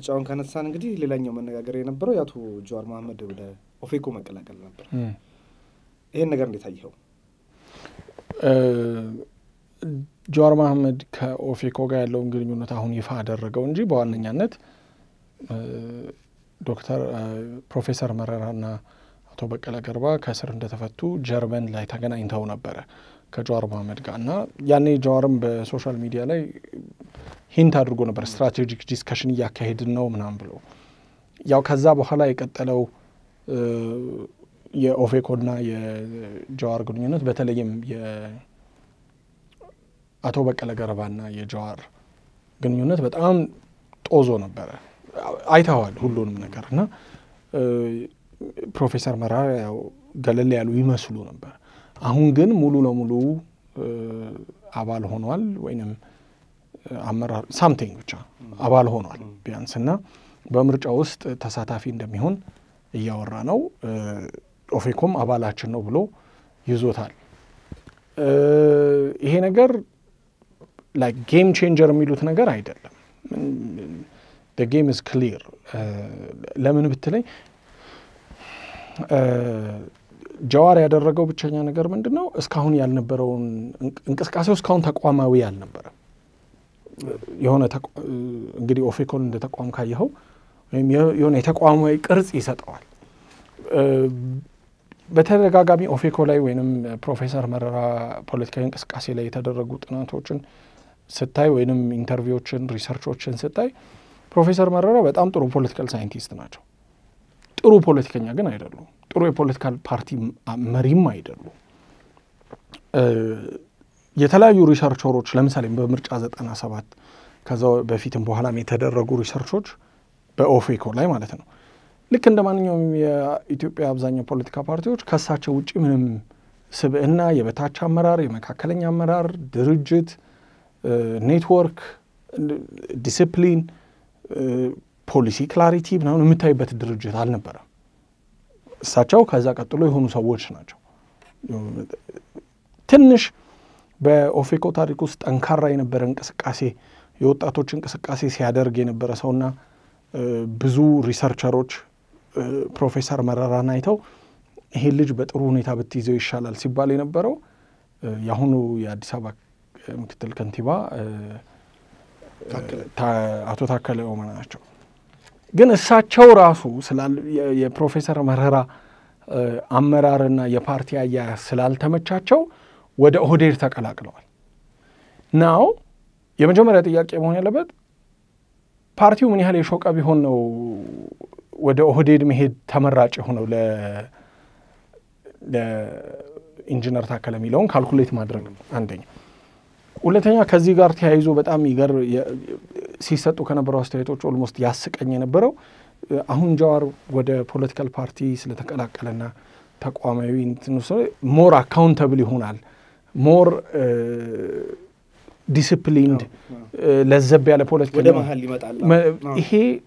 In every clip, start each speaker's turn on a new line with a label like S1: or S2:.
S1: ምርጫውን ካነሳን እንግዲህ ሌላኛው መነጋገር የነበረው የአቶ ጀዋር መሐመድ ወደ ኦፌኮ መቀላቀል ነበር። ይህን ነገር እንዴት አየኸው?
S2: ጀዋር መሐመድ ከኦፌኮ ጋር ያለውን ግንኙነት አሁን ይፋ አደረገው እንጂ በዋነኛነት ዶክተር ፕሮፌሰር መረራና አቶ በቀለ ገርባ ከእስር እንደተፈቱ ጀርመን ላይ ተገናኝተው ነበረ ከጀዋር መሐመድ ጋር እና ያኔ ጀዋርም በሶሻል ሚዲያ ላይ ሂንት አድርጎ ነበር ስትራቴጂክ ዲስከሽን እያካሄድን ነው ምናምን ብሎ ያው ከዛ በኋላ የቀጠለው የኦፌኮና የጀዋር ግንኙነት በተለይም የአቶ በቀለ ገርባና የጀዋር ግንኙነት በጣም ጦዞ ነበረ። አይተዋል ሁሉንም ነገር እና ፕሮፌሰር መረራ ያው ገለል ያሉ ይመስሉ ነበር። አሁን ግን ሙሉ ለሙሉ አባል ሆኗል ወይንም አመራር ሳምቲንግ ብቻ አባል ሆኗል ቢያንስ እና በምርጫ ውስጥ ተሳታፊ እንደሚሆን እያወራ ነው። ኦፌኮም አባላችን ነው ብሎ ይዞታል። ይሄ ነገር ላይክ ጌም ቼንጀር የሚሉት ነገር አይደለም። ጌም ኢዝ ክሊር። ለምን ብትለኝ ጀዋር ያደረገው ብቸኛ ነገር ምንድን ነው? እስካሁን ያልነበረውን እንቅስቃሴው እስካሁን ተቋማዊ አልነበረም። የሆነ እንግዲህ ኦፌኮን እንደ ተቋም ካየኸው ወይም የሆነ የተቋማዊ ቅርጽ ይሰጠዋል። በተደጋጋሚ ኦፌኮ ላይ ወይም ፕሮፌሰር መረራ ፖለቲካዊ እንቅስቃሴ ላይ የተደረጉ ጥናቶችን ስታይ ወይም ኢንተርቪዎችን፣ ሪሰርቾችን ስታይ ፕሮፌሰር መረራ በጣም ጥሩ ፖለቲካል ሳይንቲስት ናቸው። ጥሩ ፖለቲከኛ ግን አይደሉም። ጥሩ የፖለቲካል ፓርቲ መሪም አይደሉም። የተለያዩ ሪሰርቸሮች ለምሳሌ በምርጫ ዘጠና ሰባት ከዛ በፊትም በኋላም የተደረጉ ሪሰርቾች በኦፌኮ ላይ ማለት ነው ልክ እንደ ማንኛውም የኢትዮጵያ አብዛኛው ፖለቲካ ፓርቲዎች ከእሳቸው ውጭ ምንም ስብዕና፣ የበታች አመራር፣ የመካከለኛ አመራር፣ ድርጅት፣ ኔትወርክ፣ ዲስፕሊን፣ ፖሊሲ ክላሪቲ ምናምን የምታይበት ድርጅት አልነበረም። እሳቸው ከዛ ቀጥሎ የሆኑ ሰዎች ናቸው። ትንሽ በኦፌኮ ታሪክ ውስጥ ጠንካራ የነበረ እንቅስቃሴ የወጣቶች እንቅስቃሴ ሲያደርግ የነበረ ሰውና ብዙ ሪሰርቸሮች ፕሮፌሰር መረራን አይተው ይሄን ልጅ በጥሩ ሁኔታ ብትይዘው ይሻላል ሲባል የነበረው የአሁኑ የአዲስ አበባ ምክትል ከንቲባ አቶ ታከለ ኡማ ናቸው። ግን እሳቸው ራሱ የፕሮፌሰር መረራ አመራርና የፓርቲ አያያዝ ስላልተመቻቸው ወደ ኦህዴድ ተቀላቅለዋል። ናው የመጀመሪያ ጥያቄ መሆን ያለበት ፓርቲው ምን ያህል የሾቀ ቢሆን ነው ወደ ኦህዴድ መሄድ ተመራጭ የሆነው ለኢንጂነር ታከለ የሚለውን ካልኩሌት ማድረግ ነው አንደኛ። ሁለተኛ ከዚህ ጋር ተያይዞ በጣም ይገር ሲሰጡ ከነበረው አስተያየቶች ኦልሞስት ያስቀኝ የነበረው አሁን ጀዋር ወደ ፖለቲካል ፓርቲ ስለተቀላቀለና ተቋማዊ ሞር አካውንተብል ይሆናል ሞር ዲስፕሊንድ ለዘብ ያለ ፖለቲካ
S1: ወደ መሀል ይመጣል።
S2: ይሄ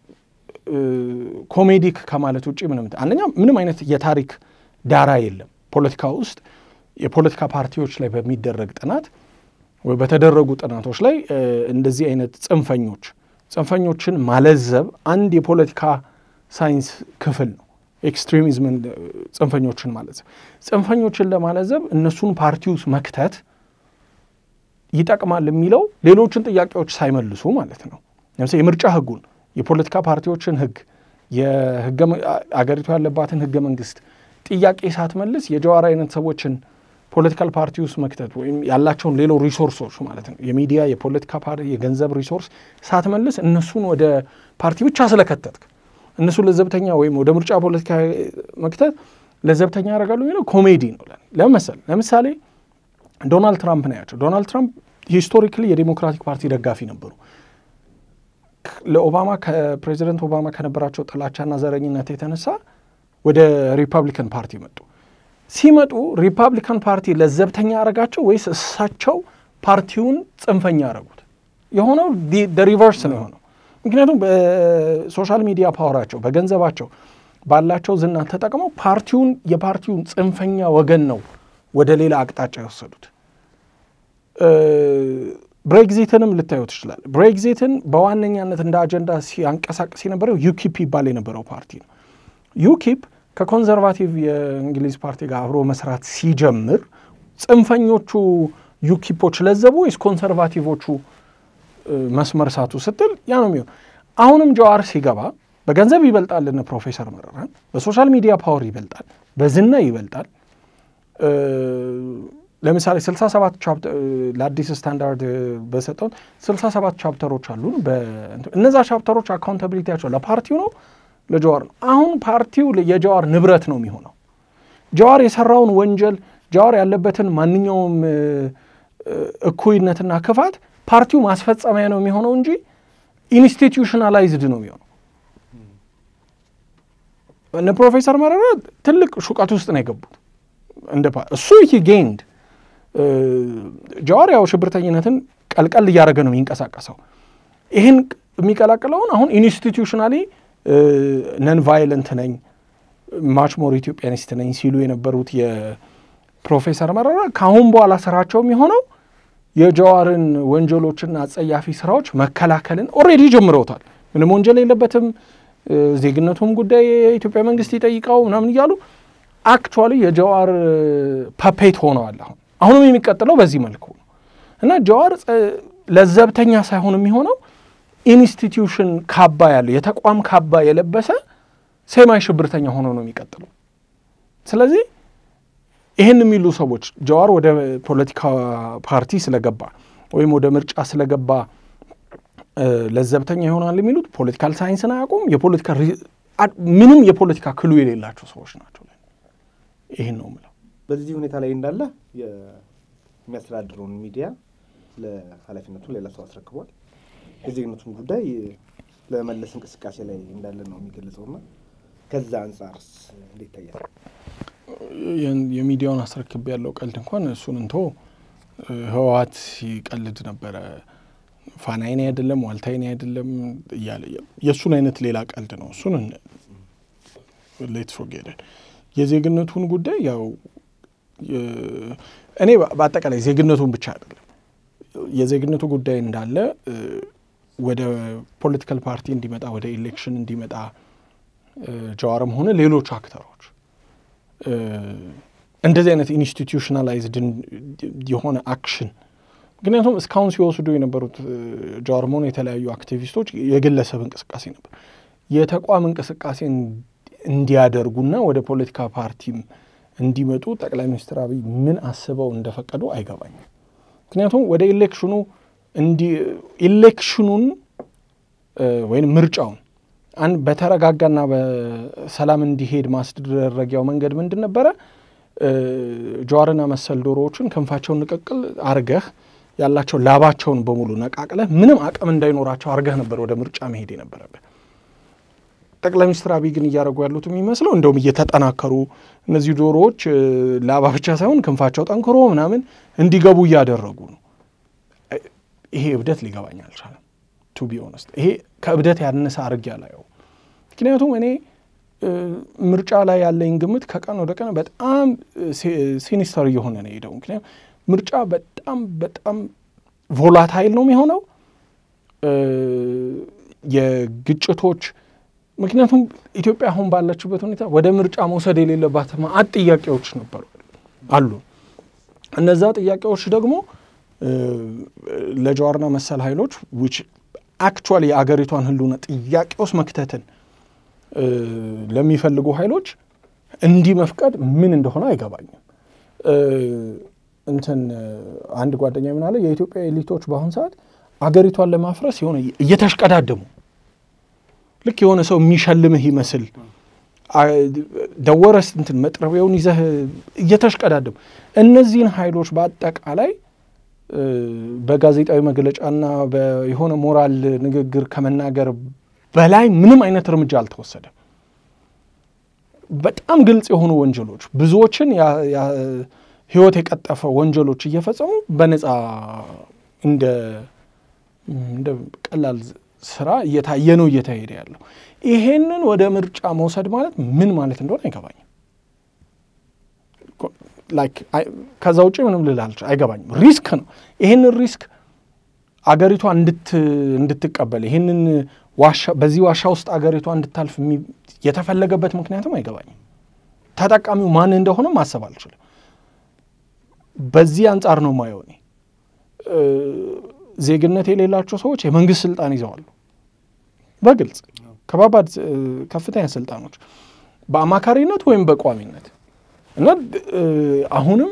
S2: ኮሜዲክ ከማለት ውጭ ምንም አንደኛ ምንም አይነት የታሪክ ዳራ የለም። ፖለቲካ ውስጥ የፖለቲካ ፓርቲዎች ላይ በሚደረግ ጥናት ወይ በተደረጉ ጥናቶች ላይ እንደዚህ አይነት ጽንፈኞች ጽንፈኞችን ማለዘብ አንድ የፖለቲካ ሳይንስ ክፍል ነው። ኤክስትሪሚዝምን ጽንፈኞችን ማለዘብ ጽንፈኞችን ለማለዘብ እነሱን ፓርቲ ውስጥ መክተት ይጠቅማል የሚለው ሌሎችን ጥያቄዎች ሳይመልሱ ማለት ነው። ለምሳሌ የምርጫ ህጉን፣ የፖለቲካ ፓርቲዎችን ህግ፣ አገሪቱ ያለባትን ህገ መንግስት ጥያቄ ሳትመልስ የጀዋር አይነት ሰዎችን ፖለቲካል ፓርቲ ውስጥ መክተት ወይም ያላቸውን ሌሎ ሪሶርሶች ማለት ነው የሚዲያ፣ የፖለቲካ ፓርቲ፣ የገንዘብ ሪሶርስ ሳትመልስ እነሱን ወደ ፓርቲ ብቻ ስለከተትክ እነሱ ለዘብተኛ ወይም ወደ ምርጫ ፖለቲካ መክተት ለዘብተኛ ያደርጋሉ የሚለው ኮሜዲ ነው። ለምን መሰለህ? ለምሳሌ ዶናልድ ትራምፕ ነው ያቸው። ዶናልድ ትራምፕ ሂስቶሪክሊ የዴሞክራቲክ ፓርቲ ደጋፊ ነበሩ። ለኦባማ ከፕሬዚደንት ኦባማ ከነበራቸው ጥላቻና ዘረኝነት የተነሳ ወደ ሪፐብሊካን ፓርቲ መጡ። ሲመጡ ሪፐብሊካን ፓርቲ ለዘብተኛ ያደረጋቸው ወይስ እሳቸው ፓርቲውን ጽንፈኛ ያደረጉት? የሆነው ሪቨርስ ነው የሆነው። ምክንያቱም በሶሻል ሚዲያ ፓወራቸው በገንዘባቸው ባላቸው ዝና ተጠቅመው ፓርቲውን የፓርቲውን ጽንፈኛ ወገን ነው ወደ ሌላ አቅጣጫ የወሰዱት። ብሬግዚትንም ልታዩ ትችላል። ብሬግዚትን በዋነኛነት እንደ አጀንዳ ሲያንቀሳቀስ የነበረው ዩኪፕ ይባል የነበረው ፓርቲ ነው። ዩኪፕ ከኮንዘርቫቲቭ የእንግሊዝ ፓርቲ ጋር አብሮ መስራት ሲጀምር ጽንፈኞቹ ዩኪፖች ለዘቡ ወይስ ኮንሰርቫቲቮቹ መስመር ሳቱ ስትል ያ ነው የሚሆን። አሁንም ጀዋር ሲገባ በገንዘብ ይበልጣል እነ ፕሮፌሰር መረራን፣ በሶሻል ሚዲያ ፓወር ይበልጣል፣ በዝና ይበልጣል። ለምሳሌ 67 ቻፕተር ለአዲስ ስታንዳርድ በሰጠውን 67 ቻፕተሮች አሉን። እነዛ ቻፕተሮች አካውንታቢሊቲያቸው ለፓርቲው ነው ለጀዋር ነው። አሁን ፓርቲው የጀዋር ንብረት ነው የሚሆነው። ጀዋር የሰራውን ወንጀል ጀዋር ያለበትን ማንኛውም እኩይነትና ክፋት ፓርቲው ማስፈጸሚያ ነው የሚሆነው እንጂ ኢንስቲትዩሽናላይዝድ ነው የሚሆነው። እነ ፕሮፌሰር መረራ ትልቅ ሹቀት ውስጥ ነው የገቡት። እንደ እሱ ሂ ጌንድ ጀዋር ያው ሽብርተኝነትን ቀልቀል እያደረገ ነው የሚንቀሳቀሰው። ይህን የሚቀላቅለውን አሁን ኢንስቲትዩሽናሊ ነን ቫይለንት ነኝ ማች ሞር ኢትዮጵያኒስት ነኝ ሲሉ የነበሩት የፕሮፌሰር መረራ ከአሁን በኋላ ስራቸው የሚሆነው የጀዋርን ወንጀሎችና አጸያፊ ስራዎች መከላከልን ኦልሬዲ ጀምረውታል። ምንም ወንጀል የለበትም፣ ዜግነቱም ጉዳይ የኢትዮጵያ መንግስት ይጠይቀው ምናምን እያሉ አክቹዋሊ የጀዋር ፐፔት ሆነዋል። አሁን አሁንም የሚቀጥለው በዚህ መልኩ ነው እና ጀዋር ለዘብተኛ ሳይሆን የሚሆነው ኢንስቲትዩሽን ካባ ያለው የተቋም ካባ የለበሰ ሴማይ ሽብርተኛ ሆኖ ነው የሚቀጥለው። ስለዚህ ይህን የሚሉ ሰዎች ጀዋር ወደ ፖለቲካ ፓርቲ ስለገባ ወይም ወደ ምርጫ ስለገባ ለዘብተኛ ይሆናል የሚሉት ፖለቲካል ሳይንስን አያውቁም። የፖለቲካ ምንም የፖለቲካ ክሉ የሌላቸው ሰዎች ናቸው። ይህን ነው የምለው።
S1: በዚህ ሁኔታ ላይ እንዳለ የሚያስተዳድረውን ሚዲያ ለኃላፊነቱ ሌላ ሰው አስረክቧል። የዜግነቱን ጉዳይ ለመለስ እንቅስቃሴ ላይ እንዳለ ነው የሚገልጸውና ከዛ አንጻርስ እንዴት ይታያል?
S2: የሚዲያውን አስረክብ ያለው ቀልድ እንኳን እሱን እንቶ ህወሓት ሲቀልድ ነበረ። ፋናይኔ አይደለም ዋልታይኔ አይደለም እያለ የእሱን አይነት ሌላ ቀልድ ነው። እሱን ሌትስ ፎርጌት የዜግነቱን ጉዳይ ያው እኔ በአጠቃላይ ዜግነቱን ብቻ አይደለም የዜግነቱ ጉዳይ እንዳለ ወደ ፖለቲካል ፓርቲ እንዲመጣ ወደ ኢሌክሽን እንዲመጣ ጀዋርም ሆነ ሌሎች አክተሮች እንደዚህ አይነት ኢንስቲትዩሽናላይዝድ የሆነ አክሽን ምክንያቱም እስካሁን ሲወስዱ የነበሩት ጀዋርም ሆነ የተለያዩ አክቲቪስቶች የግለሰብ እንቅስቃሴ ነበር። የተቋም እንቅስቃሴ እንዲያደርጉና ወደ ፖለቲካ ፓርቲም እንዲመጡ ጠቅላይ ሚኒስትር አብይ ምን አስበው እንደፈቀዱ አይገባኝም። ምክንያቱም ወደ ኢሌክሽኑ ኢሌክሽኑን ወይም ምርጫውን አንድ በተረጋጋና በሰላም እንዲሄድ ማስደረጊያው መንገድ ምንድን ነበረ? ጀዋርና መሰል ዶሮዎችን ክንፋቸውን ንቅቅል አርገህ ያላቸው ላባቸውን በሙሉ ነቃቅለህ ምንም አቅም እንዳይኖራቸው አርገህ ነበር ወደ ምርጫ መሄድ የነበረብህ። ጠቅላይ ሚኒስትር አብይ ግን እያደረጉ ያሉት የሚመስለው እንደውም እየተጠናከሩ እነዚህ ዶሮዎች ላባ ብቻ ሳይሆን ክንፋቸው ጠንክሮ ምናምን እንዲገቡ እያደረጉ ነው። ይሄ እብደት ሊገባኝ አልቻለም። ቱ ቢ ኦነስት ይሄ ከእብደት ያነሰ አርግ ያላየው። ምክንያቱም እኔ ምርጫ ላይ ያለኝ ግምት ከቀን ወደ ቀን በጣም ሲኒስተር እየሆነ ነው የሄደው። ምክንያቱም ምርጫ በጣም በጣም ቮላታይል ነው የሚሆነው የግጭቶች ምክንያቱም ኢትዮጵያ አሁን ባለችበት ሁኔታ ወደ ምርጫ መውሰድ የሌለባት ማአት ጥያቄዎች ነበሩ አሉ። እነዛ ጥያቄዎች ደግሞ ለጀዋርና መሰል ኃይሎች ዊች አክቹዋሊ የአገሪቷን ሕልውና ጥያቄ ውስጥ መክተትን ለሚፈልጉ ኃይሎች እንዲህ መፍቀድ ምን እንደሆነ አይገባኝም። እንትን አንድ ጓደኛ ምን አለ፣ የኢትዮጵያ ኤሊቶች በአሁን ሰዓት አገሪቷን ለማፍረስ የሆነ እየተሽቀዳደሙ ልክ የሆነ ሰው የሚሸልምህ ይመስል ደወረስ እንትን መጥረቢያውን ይዘህ እየተሽቀዳደሙ እነዚህን ኃይሎች በአጠቃላይ በጋዜጣዊ መግለጫና የሆነ ሞራል ንግግር ከመናገር በላይ ምንም አይነት እርምጃ አልተወሰደም። በጣም ግልጽ የሆኑ ወንጀሎች ብዙዎችን ሕይወት የቀጠፈ ወንጀሎች እየፈጸሙ በነፃ እንደ እንደ ቀላል ስራ እየታየ ነው እየተሄደ ያለው። ይሄንን ወደ ምርጫ መውሰድ ማለት ምን ማለት እንደሆነ አይገባኝም። ላይክ ከዛ ውጭ ምንም ልል አይገባኝም። ሪስክ ነው። ይሄንን ሪስክ አገሪቷ እንድትቀበል ይህንን ዋሻ በዚህ ዋሻ ውስጥ አገሪቷ እንድታልፍ የተፈለገበት ምክንያትም አይገባኝም። ተጠቃሚው ማን እንደሆነ ማሰብ አልችልም። በዚህ አንጻር ነው ማየው እኔ ዜግነት የሌላቸው ሰዎች የመንግስት ስልጣን ይዘዋሉ። በግልጽ ከባባድ ከፍተኛ ስልጣኖች በአማካሪነት ወይም በቋሚነት እና አሁንም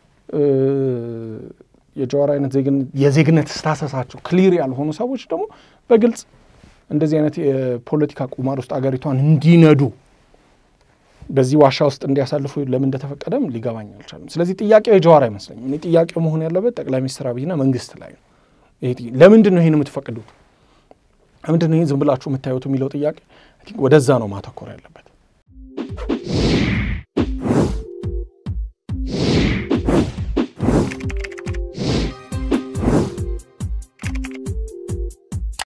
S2: የጀዋር አይነት የዜግነት ስታሰሳቸው ክሊር ያልሆኑ ሰዎች ደግሞ በግልጽ እንደዚህ አይነት የፖለቲካ ቁማር ውስጥ አገሪቷን እንዲነዱ በዚህ ዋሻ ውስጥ እንዲያሳልፉ ለምን እንደተፈቀደም ሊገባኝ አልቻለም። ስለዚህ ጥያቄው የጀዋር አይመስለኝም። እኔ ጥያቄው መሆን ያለበት ጠቅላይ ሚኒስትር አብይና መንግስት ላይ ነው። ለምንድን ነው ይህን የምትፈቅዱት? ለምንድን ነው ይህን ዝም ብላችሁ የምታዩት የሚለው ጥያቄ ወደዛ ነው ማተኮር ያለበት።